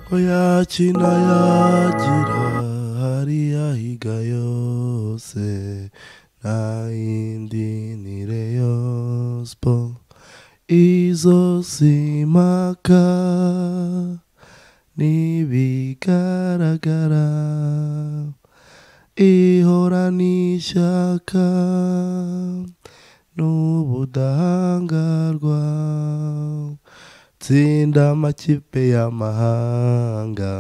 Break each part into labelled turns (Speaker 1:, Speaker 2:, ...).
Speaker 1: ko yakina yagira hari yahiga yose nta yindi ni Rayon Sport izo si impaka n'ibigaragara ihora n'ishyaka n'ubudahangarwa tsinda amakipe y'amahanga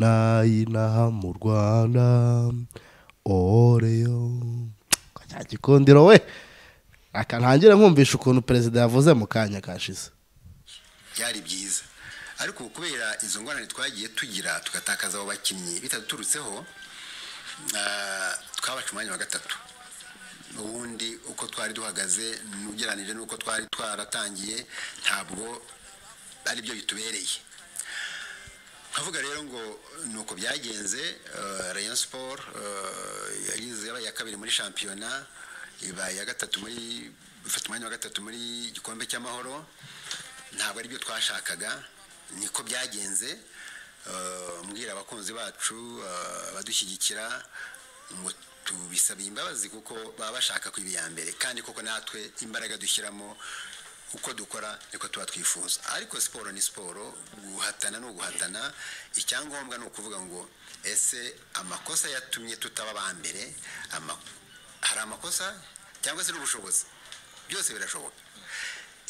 Speaker 1: n'ay'inaha mu rwanda oreyo cya gikundiro we Aka ntangire nkumvisha ukuntu perezida yavuze mu kanya kashize
Speaker 2: byari byiza ariko ubu kubera izo ngorane twagiye tugira tugatakaza abo bakinnyi bitaduturutseho ah, twabaca umwanya wa gatatu ubundi uko twari duhagaze ugereranije n'uko twari twaratangiye ntabwo ari byo bitubereye nkavuga rero ngo ni uko byagenze eh, rayon siporo yagize yabaye iya kabiri muri shampiyona ibaye iya gatatu muri ifata umwanya wa gatatu muri igikombe cy'amahoro ntabwo ari byo twashakaga niko byagenze Eh, mbwira abakunzi bacu eh, abadushyigikira ngo tubisabiye imbabazi kuko baba bashaka kuba iya mbere kandi koko natwe imbaraga dushyiramo uko dukora niko tuba twifuza ariko siporo ni siporo guhatana ni uguhatana icyangombwa ni ukuvuga ngo ese amakosa yatumye tutaba ba mbere ama- hari amakosa cyangwa se n'ubushobozi byose birashoboka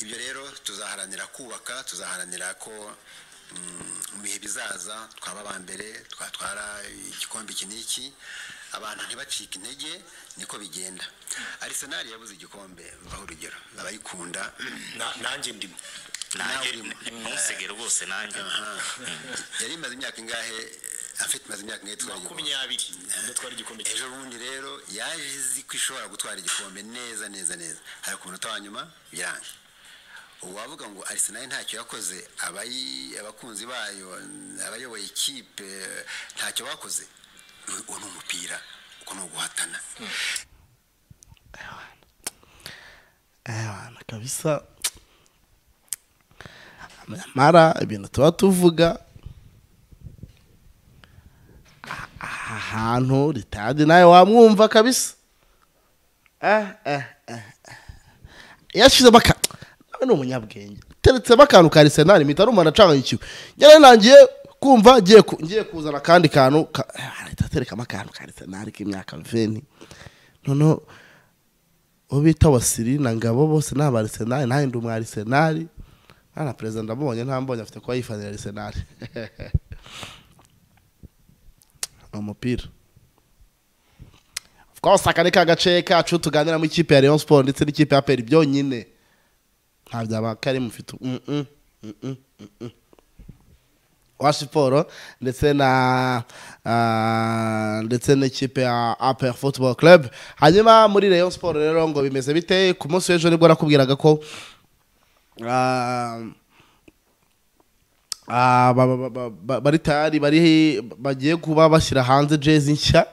Speaker 2: ibyo rero tuzaharanira kubaka tuzaharanira ko mm, mu bihe bizaza twaba aba mbere twatwara igikombe iki n'iki abantu ntibacike intege niko bigenda arisenali yabuze igikombe baho urugero abayikunda
Speaker 3: Na- nanjye ndimo
Speaker 2: Nawe
Speaker 3: nanjye
Speaker 2: urimo.
Speaker 3: nimusege rwose nanjye
Speaker 2: yari imaze imyaka ingahe afite imaze imyaka ingahe twari igikombe?
Speaker 3: makumyabiri ubwo twari igikombe cya
Speaker 2: ejo bundi rero yaje izi ko ishobora gutwara igikombe neza neza neza hari ku munota wa nyuma biranga uwavuga ngo arisenali ntacyo yakoze abayi- abakunzi bayo abayoboye ikipe ntacyo bakoze uwo ni umupira uko ni uguhatana
Speaker 1: Ewana kabisa nyamara ibintu tuba tuvuga aha hantu ritadi nawe wamwumva kabisa Eh, eh, eh, eh. yashyizemo aka nawe ni umunyabwenge uteretsemo akantu ka arisenali mpita numva nacangayikiwe nyine nangiye kumva ngiye ku- ngiye kuzana akandi kantu ka- Eh, ahita aterekamo akantu ka arisenali k'imyaka veni noneho uwo bita wasiri na ngabo bose ni abarisenali nanjye ndi umwarisenali na perezida ndamubonye ntambonye afite kuba yifanira arisenali ni umupira of course aka ni ka gace kacu tuganiramo ikipe ya Rayon Sport ndetse n'ikipe ya Peri byonyine nta byaba kari mufite mm -mm, mm -mm, mm -mm. wa siporo ndetse na ah, ndetse n'ikipe ya APR Football Club hanyuma muri Rayon Sport rero ngo bimeze bite ku munsi w'ejo nibwo nakubwiraga ko ah, ah, ba- ba- ba- ba- bari tayari bari bagiye kuba bashyira hanze jezi nshya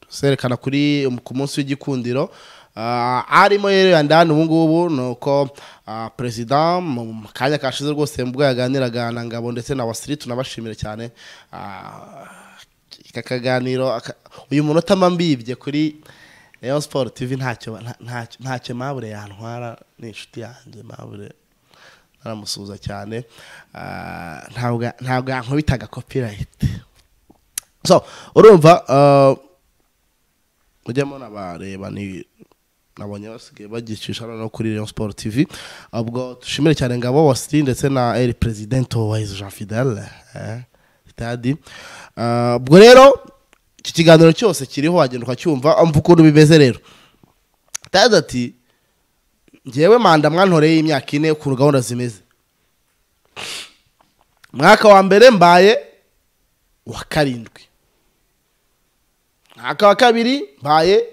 Speaker 1: zerekana kuri ku munsi w'igikundiro Ah, arimo rero yandani ubu ngubu ni uko ah, perezida mu kanya kashize rwose mu bwo yaganiraga na ngabo ndetse na wasiri tunabashimira cyane Ah, aka kaganiro aka- uyu munota mba mbibye kuri Rayon Sport TV ntacyo nta- ntacyo- ntacyo mabure yantwara ni inshuti yanjye mabure naramusuhuza cyane Ah, ntabwo ntabwo yankubitaga copyright so urumva ah, mujyemo n'abareba ni nabonye basigaye bagicisha noneho kuri Rayon Sport TV ubwo dushimire cyane ngabo wasiri ndetse na El Presidente wa Jean Fidel eh, stadi Ah, ubwo rero iki kiganiro cyose kiriho wagenda ukacyumva umva ukuntu bimeze rero tazi ati ngewe manda mwantoreye imyaka ine ukuntu gahunda zimeze mwaka wa mbere mbaye wa karindwi mwaka wa kabiri mbaye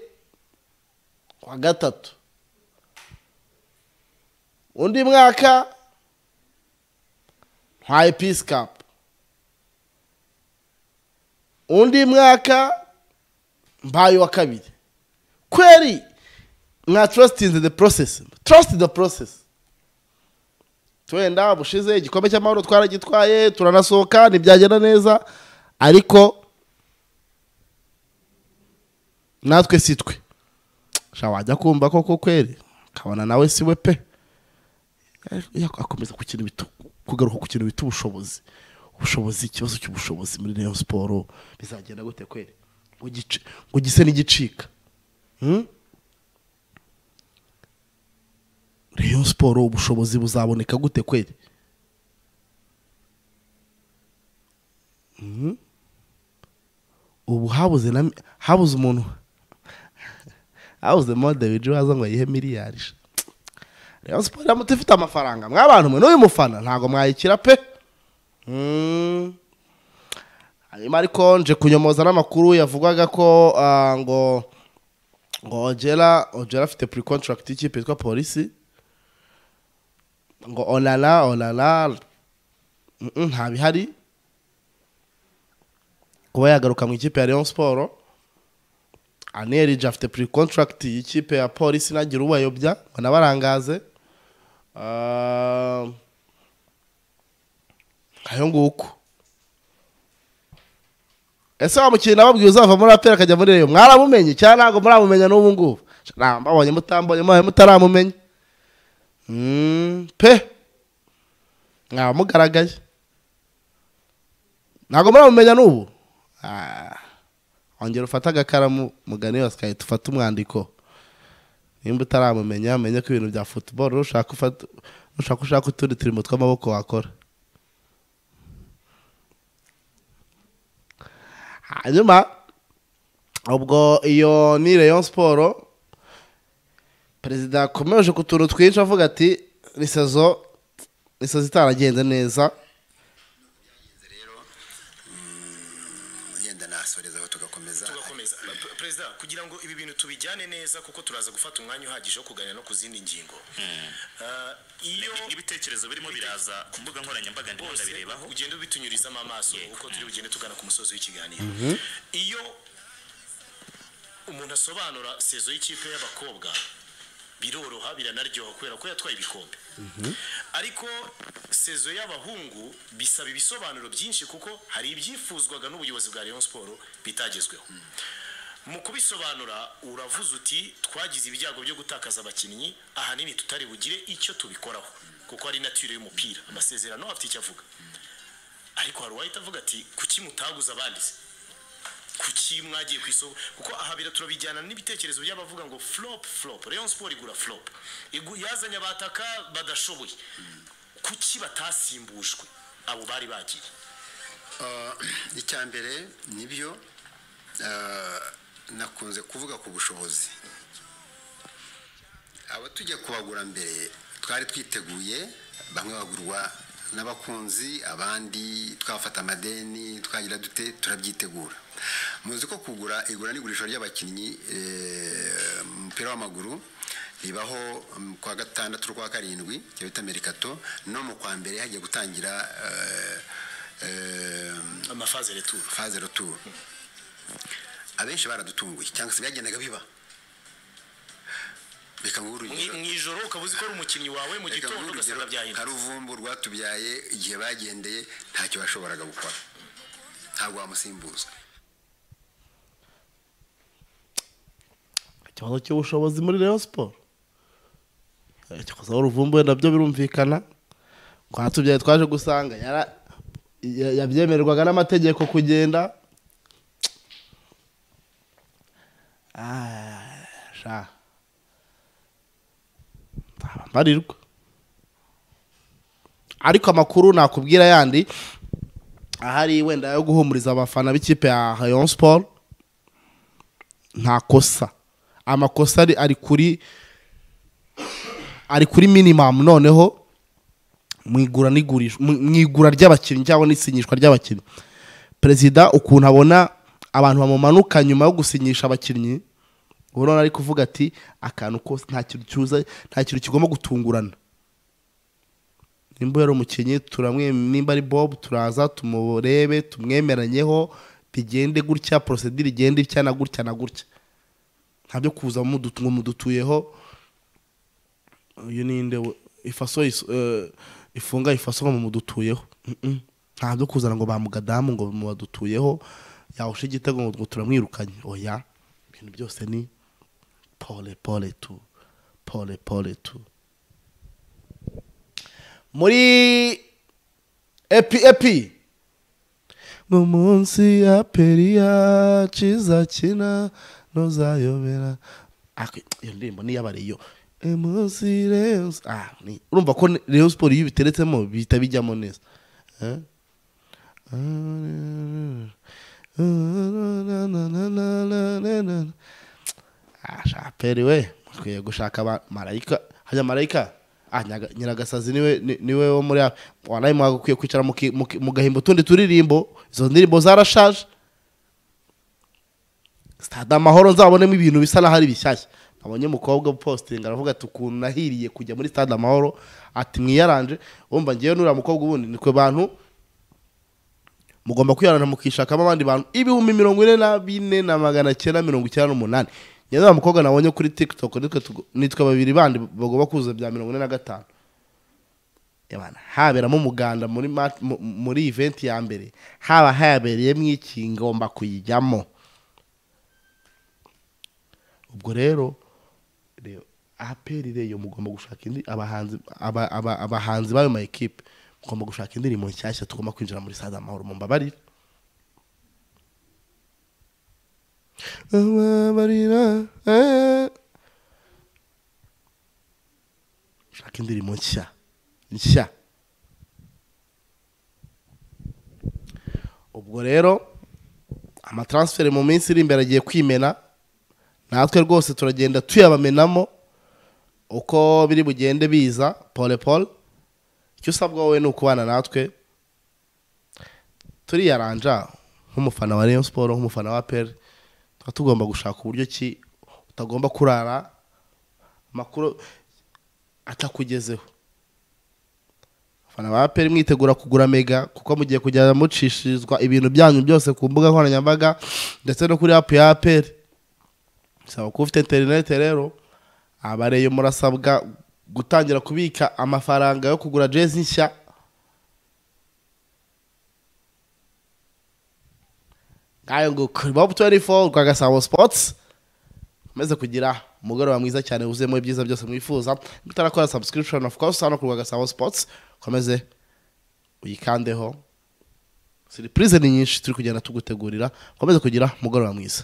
Speaker 1: wa gatatu undi mwaka ntwaye peace cup undi mwaka mbaye wa kabiri kweri mwa trust in the process trust the process wenda bushize igikombe cy'amahoro twaragitwaye turanasohoka ntibyagenda neza ariko natwe si twe sha wajya kumva koko kweri ukabona nawe si we pe Iyo akomeza ku kintu bita kugaruka ku kintu bita ubushobozi ubushobozi ikibazo cy'ubushobozi muri Rayon siporo bizagenda gute kweri ngo gice ngo gise n'igicika Hmm? Rayon siporo ubushobozi buzaboneka gute kweri Hmm? ubu habuze na habuze umuntu habuze mode biju waza ngo yihe miliyari sha. Rayon siporo iramutse ifite amafaranga mwabantu mwe n'uyu mufana ntabwo mwayikira pe Hmm. hanyuma ariko nje kunyomoza n'amakuru yavugwaga ko ah, ngo ngo ongera ongera afite pre contract y'ikipe yitwa polisi ngo onara onara mm, mm, nta bihari kuba yagaruka mu ikipe ya Rayon Sport anerije afite pre contract y'ikipe ya polisi nagira ubayobya ngo nabarangaze Ah, ayo nguko ese wa mukinnyi nababwiye uzava muri apera akajya muri reyo mwaramumenye cyangwa ntabwo muramumenya n'ubu ngubu Nta, mbabonye mutambonye mwabaye mutaramumenya Mm, pe mwaba mugaragaye ntabwo muramumenya n'ubu Ah, ongera ufate agakaramu mugane yose kayi tufate umwandiko nimba utaramumenya menye ko ibintu bya futuboro nushaka ufata nushaka ushaka utundi turimo tw'amaboko wakora hanyuma ubwo iyo ni rayon siporo perezida yakomeje ku tuntu twinshi avuga ati ni sezo ni sezo itaragenze neza
Speaker 2: Izi rero mm, yenda nasoreza aho tugakomeza
Speaker 3: tugakomeza Pe- perezida kugira ngo ibi bintu tubijyane neza kuko turaza gufata umwanya uhagije wo kuganira no ku zindi ngingo Ah, iyo
Speaker 4: n'ibitekerezo birimo biraza ku mbuga nkoranyambaga ndimo
Speaker 3: bose
Speaker 4: ndabirebaho
Speaker 3: ugenda ubitunyurizamo amaso uko turi bugende tugana ku musozi w'ikiganiro iyo umuntu asobanura sezo y'ikipe y'abakobwa biroroha biranaryoha kubera ko yatwaye ibikombe ariko sezo y'abahungu bisaba ibisobanuro byinshi kuko hari ibyifuzwaga n'ubuyobozi bwa Rayon Sport bitagezweho mu kubisobanura uravuze uti twagize ibyago byo gutakaza abakinnyi ahanini tutari bugire icyo tubikoraho kuko ari natire y'umupira amasezerano afite icyo avuga ariko hari uwahita avuga ati kuki mutaguza abandi se kuki mwagiye ku isoko kuko aha bira turabijyana n'ibitekerezo by'abavuga ngo flop flop Rayon Sport igura flop Igu- yazanye abataka badashoboye kuki batasimbushwe abo bari bagiye
Speaker 2: Ah, icya mbere nibyo ah, nakunze kuvuga ku bushobozi abo tujya kubagura mbere twari twiteguye bamwe bagurwa n'abakunzi abandi twafata amadeni twagira dute turabyitegura muzi ko kugura igura n'igurisha ry'abakinnyi eh, mu mupira w'amaguru ribaho mm, ku wa gatandatu n'ukwa karindwi icyo bita merikato no mu kwa mbere hagiye gutangira eh, eh,
Speaker 3: amafaze retour
Speaker 2: faze retour abenshi baradutunguye cyangwa se byagendaga biba reka nguhe urugero
Speaker 3: mu ijoro ukaba uzi ko ari umukinnyi wawe mu
Speaker 2: reka nguhe
Speaker 3: gitondo
Speaker 2: urugero
Speaker 3: ugasanga byahindutse
Speaker 2: hari uvumbu rwatubyaye igihe bagendeye ntacyo bashoboraga gukora ntabwo wamusimbuza
Speaker 1: ikibazo cy'ubushobozi muri rayon siporo ikibazo w'uruvumbuwe nabyo birumvikana kwa tubyaye twaje gusanga yara- ya- yabyemererwaga n'amategeko kugenda Ah, sha. nzaba mbarirwa ariko amakuru nakubwira yandi ahari wenda yo guhumuriza abafana b'ikipe ya rayon siporo nta kosa amakosa ari ari kuri ari kuri minimum noneho mu igura n'igurisha mu mu igura ry'abakinnyi cyangwa n'isinyishwa ry'abakinnyi perezida ukuntu abona abantu bamumanuka nyuma yo gusinyisha abakinnyi ubu noneho ari kuvuga ati akantu kose nta kintu cyuza nta kintu kigomba gutungurana nimba yari umukinnyi turamwe nimba ari bob turaza tumurebe tumwemeranyeho bigende gutya porosedire igende itya na gutya na gutya nta byo kuza mudutu- ngo mudutuyeho uyu ni inde we ifaso ifunga ifaso ngo mudutuyeho Mm-mm. nta byo kuzana ngo bamugadamu ngo mubadutuyeho yawusha igitego ngo turamwirukanye oya ibintu byose ni pole pole tu pole pole tu muri epi epi mu munsi ya periya ciza kina ntuzayobera Ak- iyo ndirimbo ni iy'abariyo Emunsi Reus- ah, ni- urumva ko reyo siporo iyo ubiteretsemo bihita bijyamo neza Eh? Ah, shaperi we mukwiye gushaka aba- marayika hajya marayika Ah, Nyaga- nyiragasazi niwe ni- niwe wo muri aba- wanaye mwagakwiye kwicara muki- muki- mugahimba utundi turirimbo izo ndirimbo zarashaje stade amahoro nzabonemo ibintu bisa n'aho ari bishyashya abonye umukobwa upositinga aravuga ati ukuntu nahiriye kujya muri stade amahoro ati mwiyaranje wumva ngewe nuriya mukobwa ubundi nikwe bantu mugomba kwiyaranja mukishakamo abandi bantu ibihumbi mirongo ine na bine na magana cyenda mirongo icyenda n'umunani njyewe nuriya mukobwa nabonye kuri tiktok nitwe tugo- nitwe babiri bandi bagomba kuza bya mirongo ine na gatanu Yabana, haberamo umuganda muri mat- mu- muri event ya mbere haba habereyemo iki ngomba kuyijyamo ubwo rero rero aperi reyo mugomba gushaka indi abahanzi aba- aba- abahanzi b'ayo ma ekipe mugomba gushaka indirimbo nshyashya tugomba kwinjira muri sade amahoro mumbabarire Mumbabarira, eh. shaka indirimbo nshya nshya ubwo rero amatransferi mu minsi iri imbere agiye kwimena natwe rwose turagenda tuyabamenamo uko biri bugende biza pole pole icyo usabwa wowe ni ukubana natwe turiyaranja nk'umufana wa Rayon Sport nk'umufana wa APR tuba tugomba gushaka uburyo ki utagomba kurara makuru atakugezeho abafana ba APR mwitegura kugura mega kuko mugiye kujya mucishirizwa ibintu byanyu byose ku mbuga nkoranyambaga ndetse no kuri app ya APR saba kuba ufite interinete rero abareyo murasabwa gutangira kubika amafaranga yo kugura jezi nshya ngayo ngo kuri bob 24 rwa gasabo sports maze kugira umugoroba mwiza cyane wuzuyemo ibyiza byose mwifuza mutarakora subscription of course hano ku rwa gasabo sports komeze uyikandeho siripurize ni nyinshi turi kugenda tugutegurira komeze kugira umugoroba mwiza